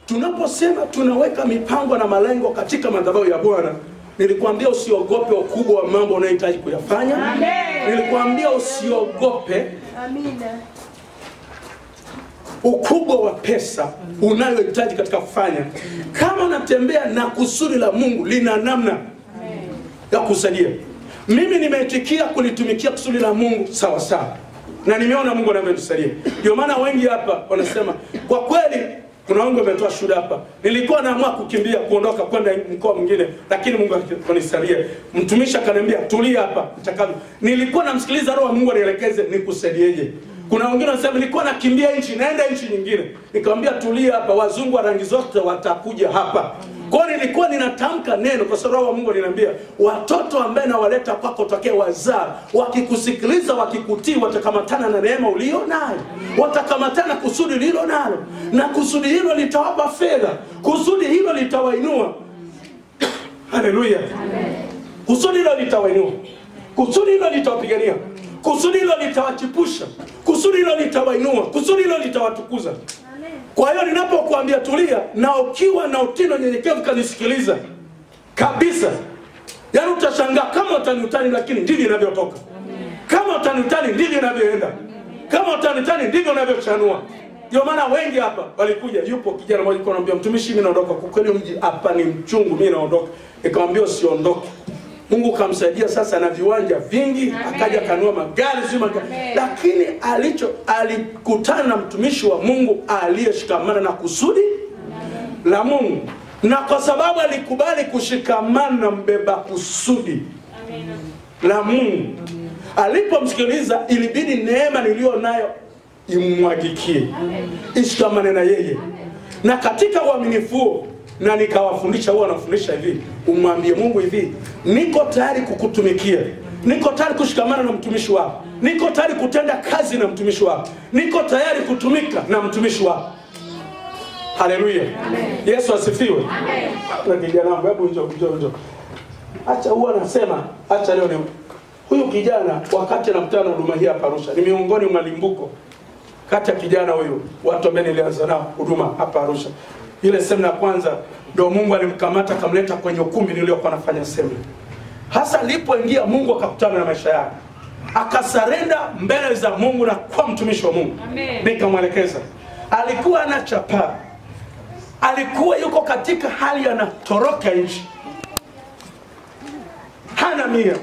tunaposema tunaweka mipango na malengo katika madhabahu ya Bwana, nilikwambia usiogope ukubwa wa mambo unayohitaji kuyafanya. Nilikwambia usiogope Amina. ukubwa wa pesa unayohitaji katika kufanya. Kama unatembea na kusudi la Mungu, lina namna ya kusaidia. Mimi nimeitikia kulitumikia kusudi la Mungu sawa sawa, na nimeona Mungu anavyonisaidia. Ndio maana wengi hapa wanasema kwa kweli, kuna wengi wametoa shuhuda hapa, nilikuwa naamua kukimbia kuondoka kwenda mkoa mwingine, lakini Mungu akanisaidia. Mtumishi akaniambia tulia hapa mchakato. Nilikuwa namsikiliza Roho wa Mungu anielekeze nikusaidieje. Kuna wengine wanasema nilikuwa nakimbia nchi naenda nchi nyingine, nikamwambia tulia hapa, wazungu wa rangi zote watakuja hapa. Kwa hiyo nilikuwa ninatamka neno kwa sababu Roho wa Mungu aliniambia watoto ambaye nawaleta kwako tokee wazaa, wakikusikiliza wakikutii, watakamatana na neema ulio nayo, watakamatana na kusudi lilo nalo, na kusudi hilo litawapa fedha, kusudi hilo litawainua. Haleluya! Kusudi hilo litawainua, kusudi hilo litawapigania, kusudi hilo litawachipusha, kusudi hilo litawainua, kusudi hilo litawatukuza. Kwa hiyo ninapokuambia tulia, na ukiwa na utino nyenyekevu kanisikiliza kabisa, yaani utashangaa kama utani utani, lakini ndivyo inavyotoka. Kama utani utani, ndivyo inavyoenda. Kama utani utani, ndivyo inavyochanua. Ndio maana wengi hapa walikuja. Yupo kijana mmoja alikuwa anambia mtumishi, mimi naondoka, kwa kweli mji hapa ni mchungu, mimi naondoka. Nikamwambia usiondoke. Mungu kamsaidia sasa na viwanja vingi, akaja kanua magari si magari, lakini alicho alikutana na mtumishi wa Mungu aliyeshikamana na kusudi la Mungu, na kwa sababu alikubali kushikamana na mbeba kusudi la Mungu, alipomsikiliza ilibidi neema niliyo nayo imwagikie, ishikamane na yeye, na katika uaminifu huo na nikawafundisha, huwa wanafundisha hivi, umwambie Mungu hivi, niko tayari kukutumikia, niko tayari kushikamana na mtumishi wako, niko tayari kutenda kazi na mtumishi wako, niko tayari kutumika na mtumishi wako. Haleluya, Yesu asifiwe. Na kijana wangu, hebu njoo, njoo, njoo. Acha huwa anasema, acha leo ni huyu kijana, wakati anakutana na huduma hii hapa Arusha, ni miongoni mwa limbuko kati ya kijana huyu, watu ambao nilianza nao huduma hapa Arusha ile semina ya kwanza ndio Mungu alimkamata akamleta kwenye ukumbi niliokuwa nafanya semina. Hasa alipoingia Mungu akakutana na maisha yake, akasarenda mbele za Mungu na kwa mtumishi wa Mungu. Nikamwelekeza, alikuwa ana chapaa, alikuwa yuko katika hali anatoroka nchi, hana mia,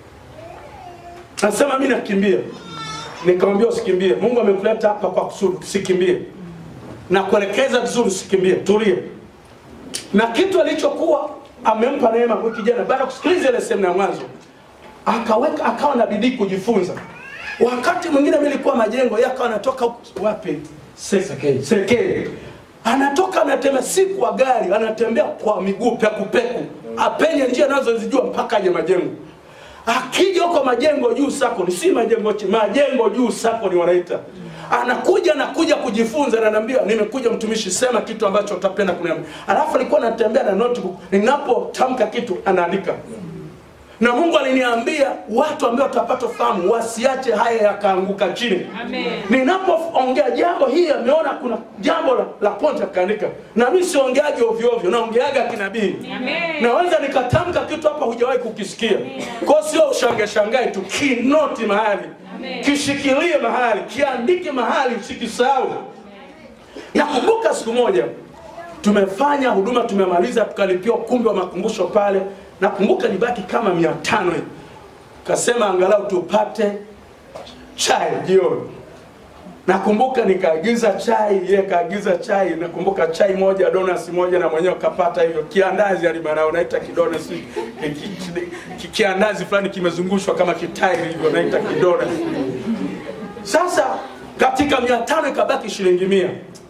nasema mimi nakimbia. Nikamwambia usikimbie, Mungu amekuleta hapa kwa kusudi, usikimbie na kuelekeza vizuri, usikimbie, tulie. Na kitu alichokuwa amempa neema huyu kijana, baada ya kusikiliza ile sehemu ya mwanzo, akaweka akawa na bidii kujifunza. Wakati mwingine mimi nilikuwa majengo, yeye akawa anatoka huku- wapi, Sekei, Sekei, anatoka anatembea, si kwa gari, anatembea kwa miguu pekupeku, apenye njia anazozijua mpaka aje majengo. Akija huko majengo juu sako ni si majengo chini, majengo juu sako ni wanaita anakuja anakuja kujifunza na ananiambia nimekuja mtumishi sema kitu ambacho utapenda kuniambia alafu alikuwa anatembea na notebook ninapotamka kitu anaandika na Mungu aliniambia watu ambao watapata fahamu wasiache haya yakaanguka chini. Ninapoongea jambo hii ameona kuna jambo la, la point akaandika, na mimi siongeaje ovyo ovyo, naongeaga kinabii. Naweza nikatamka kitu hapa hujawahi kukisikia, kwa hiyo sio ushangae shangae tu, kinoti mahali, kishikilie mahali, kiandike mahali, usikisahau. Nakumbuka siku moja tumefanya huduma, tumemaliza, tukalipia ukumbi wa makumbusho pale. Nakumbuka nibaki kama mia tano hivi, kasema angalau tupate chai jioni. Nakumbuka nikaagiza chai, yeye kaagiza chai. Nakumbuka chai moja, donasi moja, na mwenyewe kapata hivyo kiandazi alimarao, naita kidonasi, ki- ki- ki- kiandazi fulani kimezungushwa kama kitairi hivyo, naita kidonasi. Sasa katika mia tano ikabaki shilingi mia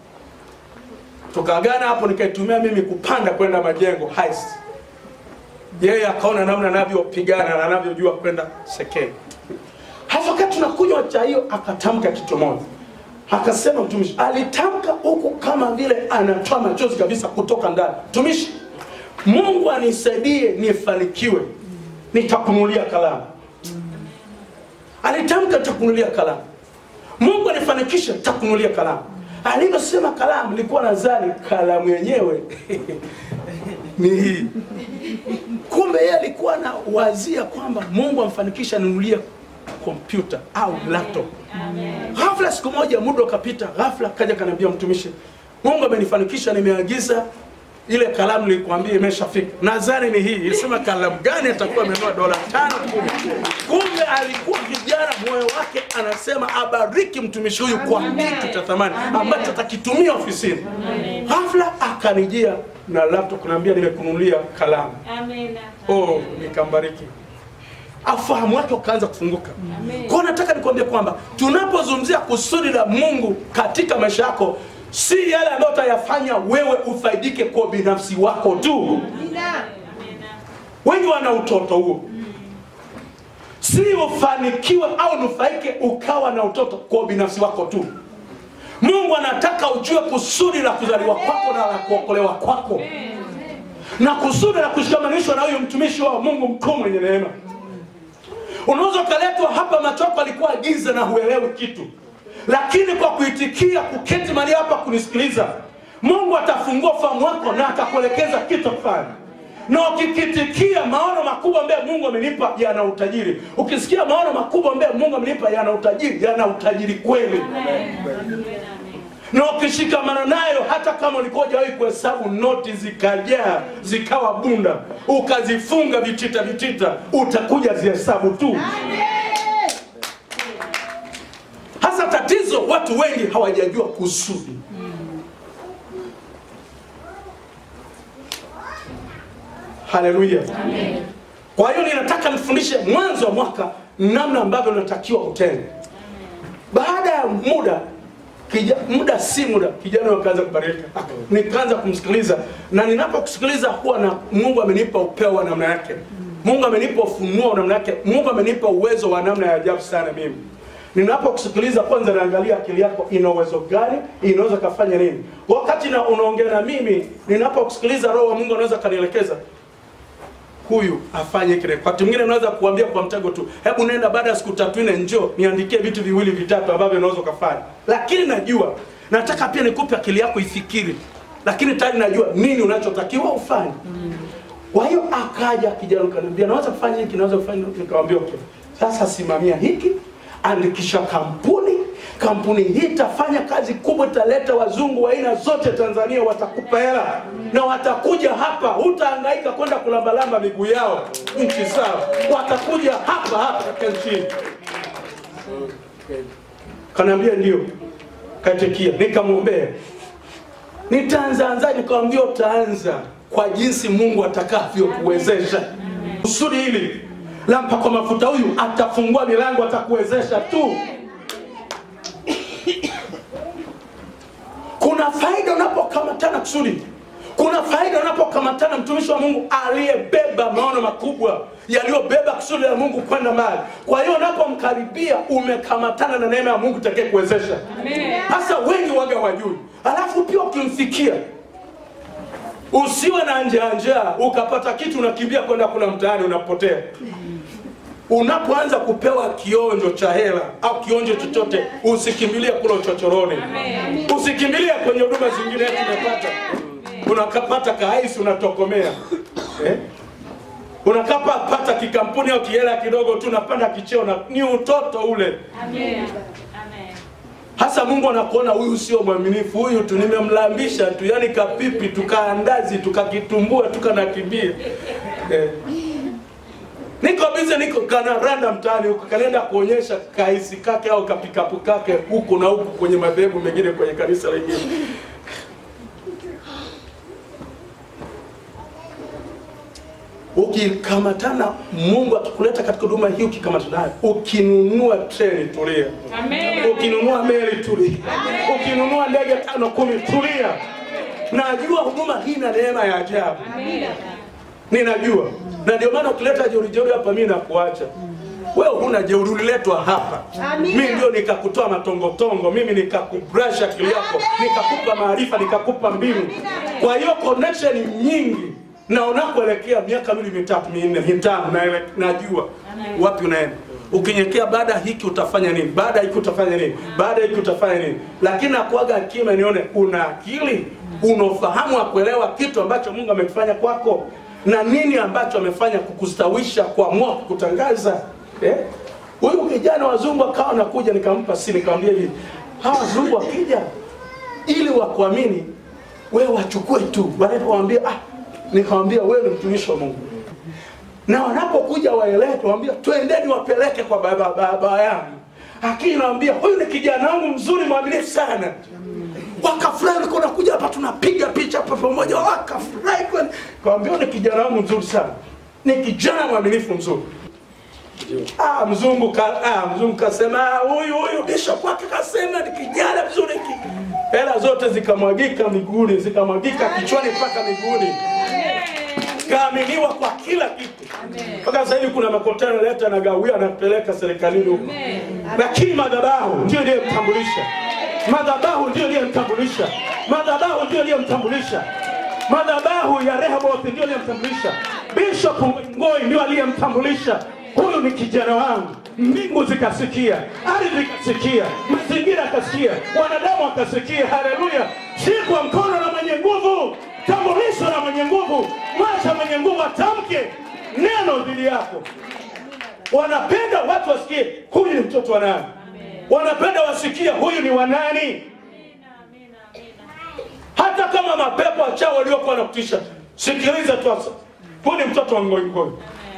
tukaagana hapo, nikaitumia mimi kupanda kwenda majengo heist. Yeye akaona namna anavyopigana na anavyojua kwenda Sekei. Hasa wakati tunakunywa chai hiyo, akatamka kitu moja, akasema mtumishi, alitamka huku kama vile anatoa machozi kabisa kutoka ndani. Mtumishi, Mungu anisaidie nifanikiwe, nitakunulia kalamu. Alitamka nitakunulia kalamu. Mungu anifanikishe, nitakunulia kalamu. alivyosema kalamu nilikuwa nadhani kalamu yenyewe ni hii kumbe yeye alikuwa na wazia kwamba mungu amfanikisha anunulie kompyuta au laptop ghafla siku moja muda ukapita ghafla kaja kaniambia mtumishi mungu amenifanikisha nimeagiza ile kalamu nilikwambia imeshafika nadhani ni hii ilisema kalamu gani atakuwa amenunua dola tano kumi kumbe alikuwa kijana moyo wake anasema abariki mtumishi huyu kwa kitu cha thamani ambacho atakitumia ofisini ghafla akanijia na laptop kuniambia nimekununulia kalamu Amina. oh nikambariki afahamu wake ukaanza kufunguka kwao nataka nikwambia kwamba tunapozungumzia kusudi la mungu katika maisha yako si yale ambayo utayafanya wewe ufaidike kwa binafsi wako tu wengi wana utoto huo si ufanikiwe au nufaike ukawa na utoto kwa binafsi wako tu mungu anataka ujue kusudi la kuzaliwa kwako na la kuokolewa kwako na kusudi la kushikamanishwa na huyu mtumishi wa mungu mkuu mwenye neema unaweza ukaletwa hapa macho yako alikuwa giza na huelewi kitu lakini kwa kuitikia kuketi mahali hapa kunisikiliza mungu atafungua fahamu wako na atakuelekeza kitu cha kufanya na ukikitikia maono makubwa ambaye mungu amenipa yana utajiri ukisikia maono makubwa ambaye mungu amenipa yana utajiri yana utajiri kweli na ukishikamana nayo hata kama ulikuwa hujawahi kuhesabu noti zikajaa zikawa bunda ukazifunga vitita vitita utakuja zihesabu tu hasa tatizo watu wengi hawajajua kusudi haleluya kwa hiyo ninataka nifundishe mwanzo wa mwaka namna ambavyo unatakiwa utende baada ya muda kija, muda si muda kijana wakaanza kubadilika Ah, nikaanza kumsikiliza na ninapokusikiliza huwa na mungu amenipa upeo wa namna yake mungu amenipa ufunuo wa namna yake mungu amenipa uwezo wa namna ya ajabu sana mimi ninapokusikiliza kwanza naangalia akili yako ina uwezo gani inaweza kafanya nini wakati na unaongea na mimi ninapokusikiliza roho wa mungu anaweza kanielekeza huyu afanye kile. Wakati mwingine unaweza kuambia kwa mtego tu, hebu nenda baada ya siku tatu nne, njoo niandikie vitu viwili vitatu ambavyo unaweza ukafanya. Lakini najua nataka pia nikupe akili yako ifikiri, lakini tayari najua nini unachotakiwa ufanye. Kwa hiyo akaja kijana kaniambia, naweza kufanya hiki, naweza kufanya hiki. Nikamwambia okay, sasa simamia hiki, andikisha kampuni kampuni hii itafanya kazi kubwa, italeta wazungu wa aina zote Tanzania, watakupa hela na watakuja hapa, hutahangaika kwenda kulambalamba miguu yao nchi zao, watakuja hapa hapa katika nchi hii. Kanaambia ndio, kaitikia, nikamwombea nitaanzaanza, nikamwambia utaanza kwa jinsi Mungu atakavyokuwezesha. Kusudi hili la mpakwa mafuta huyu atafungua milango, atakuwezesha tu. Kuna faida unapokamatana kusudi, kuna faida unapokamatana mtumishi wa Mungu aliyebeba maono makubwa yaliyobeba kusudi la Mungu kwenda mbali. Kwa hiyo unapomkaribia umekamatana na neema ya Mungu itakaye kuwezesha. Hasa wengi waga wajui, alafu pia ukimfikia usiwe na njaa njaa, ukapata kitu unakimbia kwenda kula mtaani, unapotea unapoanza kupewa kionjo cha hela au kionjo chochote usikimbilie kula uchochoroni usikimbilie kwenye huduma zingine eti umepata unakapata kahaisi unatokomea eh? unakapata kikampuni au kihela kidogo tu unapanda kicheo na ni utoto ule Amen. Amen. hasa mungu anakuona huyu sio mwaminifu huyu tu nimemlambisha tu yani kapipi tukaandazi tukakitumbua tukanakimbia eh. niko bize niko kanaranda mtaani huko kanaenda kuonyesha kaisi kake au kapikapu kake huku na huku kwenye madhehebu mengine kwenye kanisa lingine ukikamatana mungu akikuleta katika huduma hii ukikamatana nayo ukinunua treni tulia Amen. ukinunua meli tulia ukinunua ndege tano kumi tulia najua huduma hii na neema ya ajabu ninajua na ndio maana ukileta jeuri jeuri hapa mimi nakuacha wewe huna jeuri uliletwa hapa mimi ndio nikakutoa matongotongo mimi nikakubrasha akili yako nikakupa maarifa nikakupa mbinu kwa hiyo connection nyingi na unakoelekea miaka miwili mitatu minne mitano naele- najua wapi unaenda ukinyenyekea baada ya hiki utafanya nini baada ya hiki utafanya nini baada ya hiki utafanya nini lakini akuaga kima nione una akili una ufahamu wa kuelewa kitu ambacho mungu amekifanya kwako na nini ambacho amefanya kukustawisha kuamua kukutangaza eh? huyu kijana wazungu akawa nakuja nikampa si nikamwambia hivi hawa wazungu wakija ili wakuamini wewe wachukue tu wanapowambia ah, nikamwambia wewe ni mtumishi wa mungu na wanapokuja waelete wambia twendeni wapeleke kwa baba baba yangu lakini nawambia huyu ni kijana wangu mzuri mwaminifu sana wakafurahi walikuwa nakuja hapa tunapiga picha hapa pamoja wakafurahi kweli kawambia ni kijana wangu mzuri sana ni kijana mwaminifu mzuri Ah, mzungu ka, ah, mzungu kasema ah, huyu huyu bishop wake kasema ni kijana mzuri ki. Hela zote zikamwagika miguuni, zikamwagika kichwani mpaka miguuni. Kaaminiwa kwa kila kitu. Mpaka sasa hivi kuna makontena leta na gawia anapeleka serikalini huko. Lakini madhabahu ndio iliyemtambulisha. Madhabahu ndio iliyemtambulisha. Madhabahu ndio iliyemtambulisha. Madhabahu ya Rehoboth ndio iliyemtambulisha. Bishop Ngoi ndio aliyemtambulisha huyu ni kijana wangu. Mbingu zikasikia, ardhi ikasikia, mazingira akasikia, wanadamu akasikia. Haleluya! Shikwa mkono na mwenye nguvu, tambulisho na mwenye nguvu, mwacha mwenye nguvu atamke neno dhidi yako. Wanapenda watu wasikie huyu ni mtoto wa nani, wanapenda wasikie huyu ni wa nani. Hata kama mapepo achao waliokuwa wanakutisha, sikiliza tu sasa, huyu ni mtoto wa ngoingoi.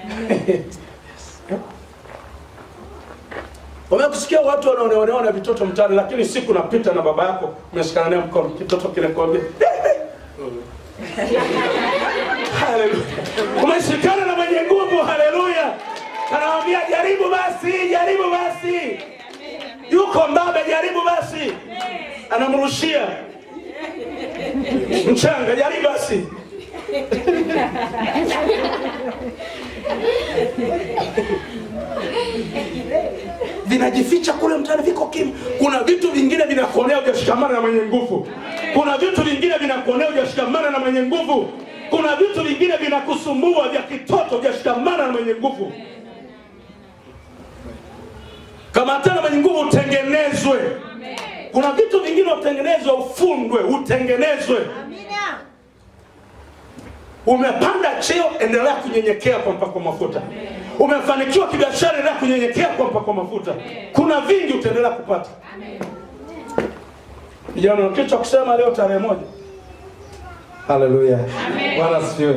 Wamekusikia watu wanaoneonewa na vitoto mtaani, lakini siku napita na baba yako umeshikana naye mkono, kitoto kile kwambia haleluya, umeshikana na mwenye nguvu, haleluya, anawambia jaribu basi, jaribu basi, yuko mbabe, jaribu basi, anamrushia mchanga, jaribu basi vinajificha kule mtaani, viko kimya. Kuna vitu vingine vinakuonea hujashikamana na mwenye nguvu. Kuna vitu vingine vinakuonea hujashikamana na mwenye nguvu. Kuna vitu vingine vinakusumbua vya kitoto hujashikamana na mwenye nguvu. Kama tena mwenye nguvu utengenezwe. Kuna vitu vingine utengenezwe, ufundwe, utengenezwe. Umepanda cheo, endelea kunyenyekea kwa mpako mafuta. Umefanikiwa kibiashara, endelea kunyenyekea kwa mpako mafuta. Kuna vingi utaendelea kupata. Vijana, kitu cha kusema leo tarehe moja. Haleluya. Bwana asifiwe.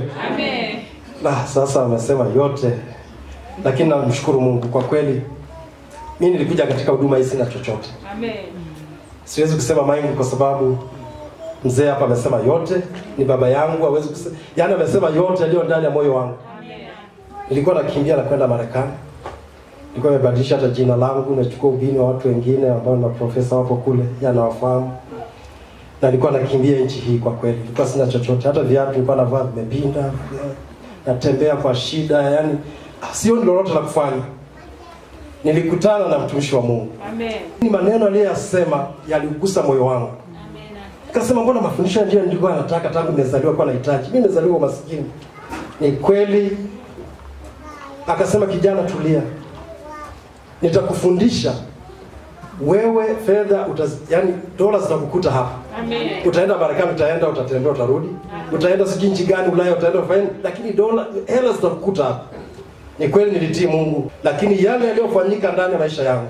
Na sasa amesema yote, lakini namshukuru Mungu kwa kweli. Mimi nilikuja katika huduma hii sina chochote, siwezi kusema mengi kwa sababu mzee hapa amesema yote, ni baba yangu, hawezi kusema, yani amesema yote yaliyo ndani ya moyo wangu. Nilikuwa nakimbia na kwenda Marekani, nilikuwa nimebadilisha hata jina langu, nimechukua ubini wa watu wengine ambao na profesa wapo kule, yanawafahamu na nilikuwa nakimbia nchi hii kwa kweli, nilikuwa sina chochote, hata viatu nilikuwa navaa vimepinda, natembea kwa shida, yani sioni lolote la kufanya. Nilikutana na mtumishi wa Mungu, ni maneno aliyoyasema yaligusa moyo wangu. Nikasema, mbona mafundisho ndio nilikuwa nataka tangu nimezaliwa, kwa nahitaji mimi, nimezaliwa maskini. Ni kweli. Akasema, kijana, tulia, nitakufundisha wewe fedha utaz, yani dola zitakukuta hapa. Utaenda Marekani, utaenda, utatembea, utarudi, utaenda sijui nchi gani Ulaya, utaenda ufanye, lakini dola hela zitakukuta hapa. Ni kweli nilitii Mungu, lakini yale yaliyofanyika ndani ya maisha yangu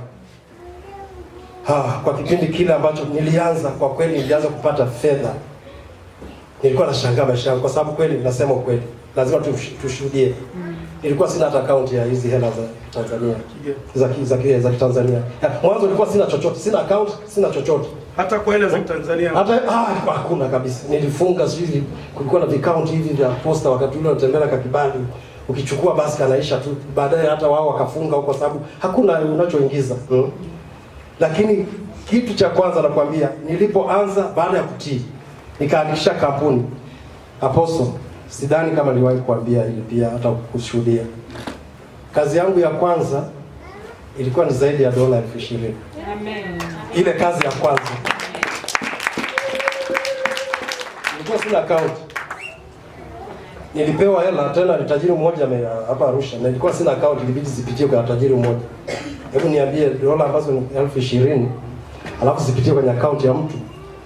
ha, kwa kipindi kile ambacho nilianza, kwa kweli nilianza kupata fedha, nilikuwa nashangaa maisha yangu, kwa sababu kweli, nasema ukweli, lazima tush- tushuhudie. Nilikuwa sina hata akaunti ya hizi hela za Tanzania za ki- za ki- za Kitanzania. Ya, Mwanzo nilikuwa sina chochote, sina account, sina chochote Hata kwa ile za Tanzania hata ah, hakuna kabisa. Nilifunga sijui, kulikuwa na vikaunti hivi vya posta, wakati ule unatembea na kakibali, ukichukua basi kanaisha tu, baadaye hata wao wakafunga huko, sababu hakuna unachoingiza hmm. Lakini kitu cha kwanza nakwambia, nilipoanza baada ya kutii, nikaandikisha kampuni Apostle. Sidhani kama niliwahi kuambia hili pia, hata kushuhudia. Kazi yangu ya kwanza ilikuwa ni zaidi ya dola elfu ishirini ile kazi ya kwanza nilikuwa sina account. nilipewa hela tena, ni tajiri mmoja ame- hapa Arusha, na nilikuwa sina account, ilibidi zipitie kwa tajiri mmoja. Hebu niambie, dola ambazo ni elfu ishirini alafu zipitie kwenye account ya mtu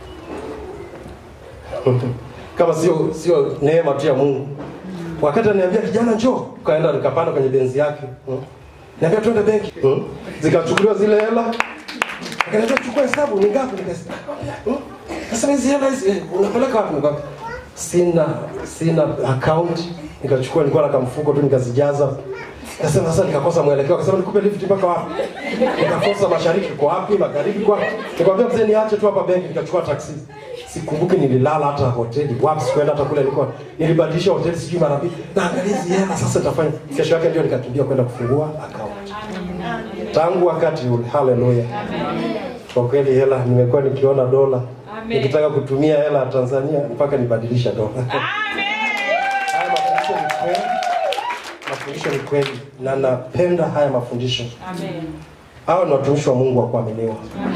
kama sio sio neema tu ya Mungu. Wakati ananiambia kijana, njoo, kaenda nikapanda kwenye benzi yake hmm. Niambia twende benki hmm. Zikachukuliwa zile hela, akaniambia chukua hesabu ni ngapi, nikasema hmm. Sasa hizi hela hizi eh, unapeleka wapi? Nikamwambia sina sina account. Nikachukua, nilikuwa na kamfuko tu nikazijaza. Nikasema sasa, nikakosa mwelekeo. Akasema nikupe lift mpaka wapi? Nikakosa mashariki kwa wapi, magharibi kwa. Nikamwambia mzee, niache tu hapa benki. Nikachukua taksi. Sikumbuki nililala hata hoteli wapi, sikuenda hata kule nilikuwa. Nilibadilisha hoteli sijui mara mbili. Naangalia hizi hela sasa nitafanya. Kesho yake ndio nikakimbia kwenda kufungua account. Tangu wakati ule, haleluya. Kwa kweli hela nimekuwa nikiona dola nikitaka kutumia hela ya Tanzania mpaka nibadilisha dola. Haya mafundisho ni kweli, mafundisho ni kweli, na napenda haya mafundisho. Hawa ni watumishi wa Mungu wa kuaminiwa.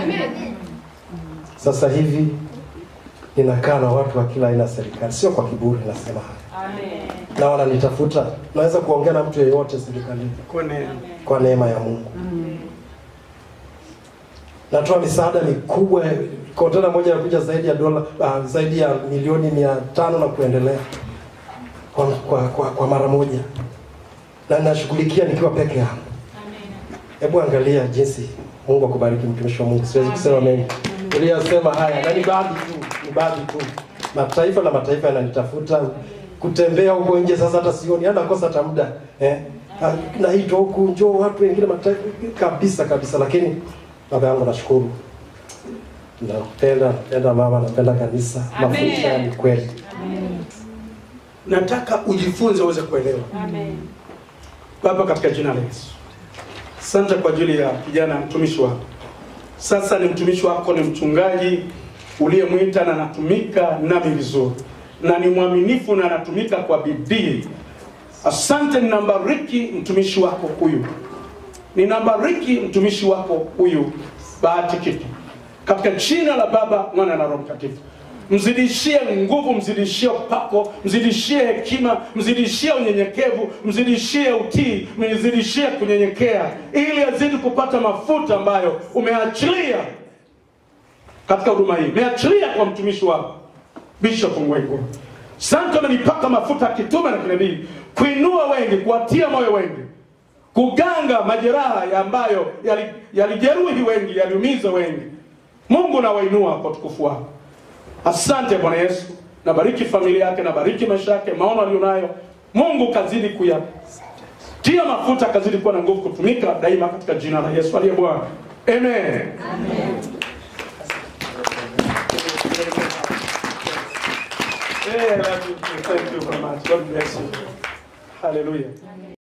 Sasa hivi ninakaa na watu wa kila aina ya serikali, sio kwa kiburi, nasema haya na wananitafuta. Naweza kuongea na mtu yeyote serikalini Kwa neema. kwa neema ya Mungu. Natoa misaada mikubwa, kontena moja inakuja zaidi ya dola uh, zaidi ya milioni mia tano na kuendelea kwa, kwa, kwa, kwa mara moja, na nashughulikia nikiwa peke yangu. Hebu angalia jinsi Mungu akubariki, mtumishi wa Mungu. Siwezi kusema mengi uliyosema haya, na ni baadhi tu, ni baadhi tu. Mataifa na mataifa yananitafuta kutembea huko nje, sasa hata sioni, hata kosa hata muda eh, Ah, naitwa huku, njoo watu wengine mataifa kabisa kabisa, lakini baba yangu nashukuru, napenda napenda mama, napenda kanisa, mafundisho haya ni kweli. Nataka ujifunze uweze kuelewa. Baba, katika jina la Yesu, asante kwa ajili ya kijana mtumishi wako. Sasa ni mtumishi wako, ni mchungaji uliyemwita na anatumika nami vizuri, na ni mwaminifu na anatumika kwa bidii. Asante, ninambariki mtumishi wako huyu, ninambariki mtumishi wako huyu Bahati Kitu, katika jina la Baba, Mwana na Roho Mtakatifu. Mzidishie nguvu, mzidishie upako, mzidishie hekima, mzidishie unyenyekevu, mzidishie utii, mzidishie kunyenyekea, ili azidi kupata mafuta ambayo umeachilia katika huduma hii, umeachilia kwa mtumishi wako Bishop Ngwengo. Asante, umenipaka mafuta ya kitume na kinabii kuinua wengi, kuwatia moyo wengi, kuganga majeraha ya ambayo yali- yalijeruhi wengi, yaliumiza wengi. Mungu nawainua kwa utukufu wako. Asante Bwana Yesu, nabariki familia yake, nabariki maisha yake, maono aliyonayo. Mungu kazidi kuyatia mafuta, kazidi kuwa na nguvu kutumika daima katika jina la Yesu aliye Bwana. Amen. Eh, love you. Thank you very much. God bless you. Hallelujah.